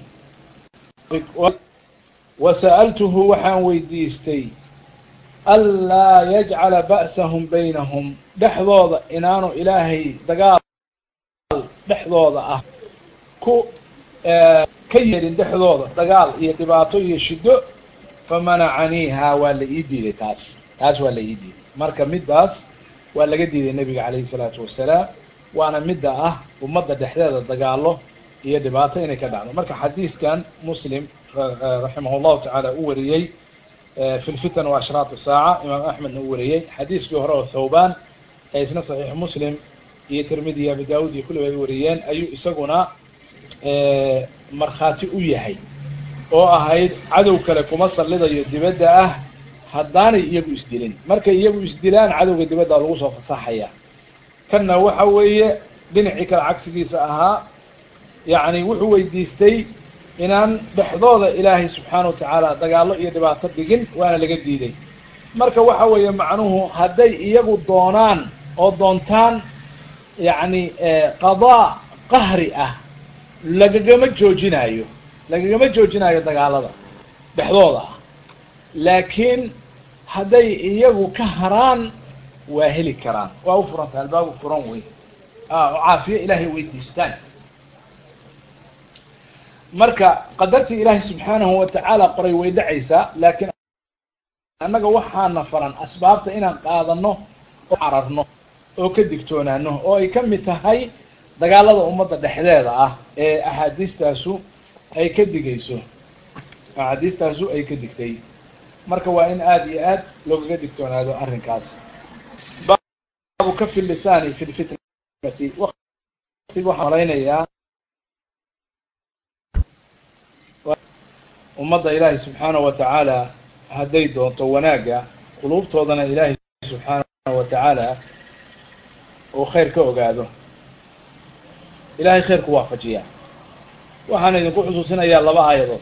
wa sa'altuhu waxaan weydiistay anlaa yajcala ba'sahum baynahum dhexdooda inaanu ilaahay dagaal dhexdooda ah ku ka yeelin dhexdooda dagaal iyo dhibaato iyo shiddo famanacaniiha waa la ii diiday taas taas waa la ii diiday marka middaas waa laga diiday nebiga calayhi salaatu wasalaam waana midda ah ummadda dhexdeeda dagaalo iyo dhibaato inay ka dhacdo marka xadiiskan muslim raximah llahu tacaala u wariyey fi lfitan wa ashraat saaca imaam axmedna u wariyey xadiiskii hore oo thawban ee isna saxiix muslim iyo tirmidi iyo abi daawud iyo kulliba ay wariyeen ayuu isaguna markhaati u yahay oo ahayd cadow kale kuma sallidayo dibadda ah haddaanay iyagu isdilin markay iyagu isdilaan cadowga dibadda lagu soo fasaxaya kanna waxa weeye dhinacii kale cagsigiisa ahaa yacni wuxuu weydiistay inaan dhexdooda ilaahay subxaana wa tacaala dagaallo iyo dhibaato dhigin waana laga diiday marka waxa weeye macnuhu hadday iyagu doonaan oo doontaan yacni qadaa qahri ah lagagama joojinaayo lagagama joojinaayo dagaalada dhexdooda ah laakiin hadday iyagu ka haraan waa heli karaan waa u furanta albaabu furan wey oo caafiye ilaahay weydiistaan marka qadartii ilaahay subxaanahu wa tacaala qoray way dhacaysaa laakiin annaga waxaana faran asbaabta inaan qaadano oo cararno oo ka digtoonaano oo ay ka mid tahay dagaalada ummadda dhexdeeda ah ee axaadiistaasu ay ka digayso axaadiistaasu ay ka digtay marka waa in aada iyo aad loogaga digtoonaado arrinkaas baabu kafi lisaani fi lfitnati watiga waxaan malaynayaa ummadda ilaahay subxaanahu wa tacaala hadday doonto wanaagga quluubtoodana ilaahay subxaanahu wa tacaala uu khayr ka ogaado ilahay khayr ku waafajiyaa waxaan idinku xusuusinayaa laba aayadood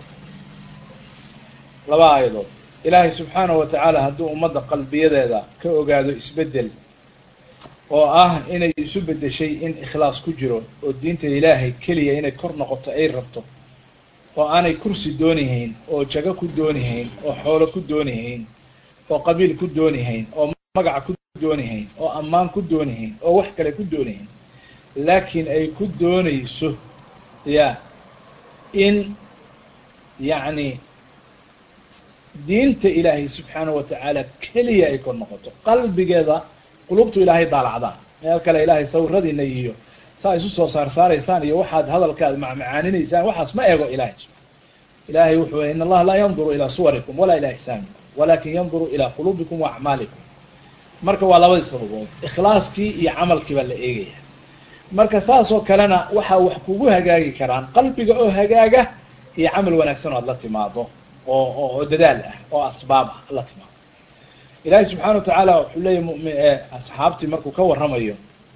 laba aayadood ilaahay subxaanahu wa tacaala hadduu ummadda qalbiyadeeda ka ogaado isbeddel oo ah inay isu beddeshay in ikhlaas ku jiro oo diinta ilaahay keliya inay kor noqoto ay rabto oo aanay kursi doonihayn oo jago ku doonihayn oo xoolo ku doonihayn oo qabiil ku doonihayn oo magaca ku doonihayn oo ammaan ku doonihayn oo wax kale ku doonihayn laakiin ay ku doonayso ya in yacni diinta ilaahay subxaanahu wa tacaala keliya ay kor noqoto qalbigeeda qulubtu ilaahay daalacdaan meel kale ilaahay sawiradiina iyo saa isu soo saar saaraysaan iyo waxaad hadalkaad macmacaaninaysaan waxaas ma ego ilahay subaa ilahay wuxuu in allaha laa yanduru ilaa suwarikum walaa ilaa ixsaanikum walakin yanduru ilaa quluubikum wa acmaalikum marka waa labadii sababood ikhlaaskii iyo camalkii baa la eegaya marka saas oo kalena waxaa wax kugu hagaagi karaan qalbiga oo hagaaga iyo camal wanaagsan oo aad la timaado oo oo dadaal ah oo asbaab ah la timaado ilahay subxana wa tacaala wuxuu leeyahy mumi asxaabtii markuu ka warramayo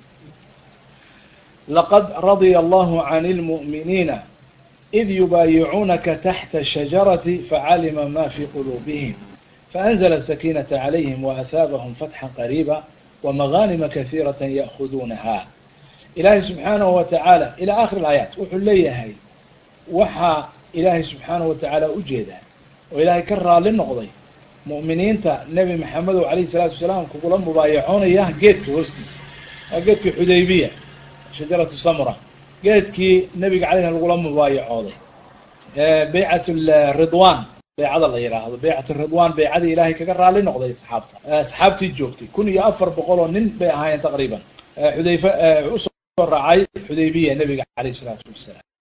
laqad radya allahu can اlmu'miniina id yubaayicuunaka taxta shajarati facalima ma fi quluubihim faأnzla sakiinata calayhim waahaabahum fatxa qariiba wamagaanima kahiirata ya'khuduunaha ilaahay subxaanahu wa tacaala ilaa akhir alaayaat wuxuu leeyahay waxaa ilaahay subxaanahu wa tacaala ujeedaa oo ilaahay ka raali noqday mu'miniinta nebi maxamedow calayhi salaatu wasalaam kugula mubaayacoonaya geedka hoostiisa waa geedkii xudaybiya shajaratu samra geedkii nebiga caleyh lagula mubaayacooday baycat ridwan baycada la yidhaahdo baycat ridwan baycadii ilaahay kaga raali noqday asxaabta asxaabtii joogtay kun iyo afar boqol oo nin bay ahaayeen taqriiban xudayfe usoo raacay xudaybiya nebiga caleyh isalaatu wasalaam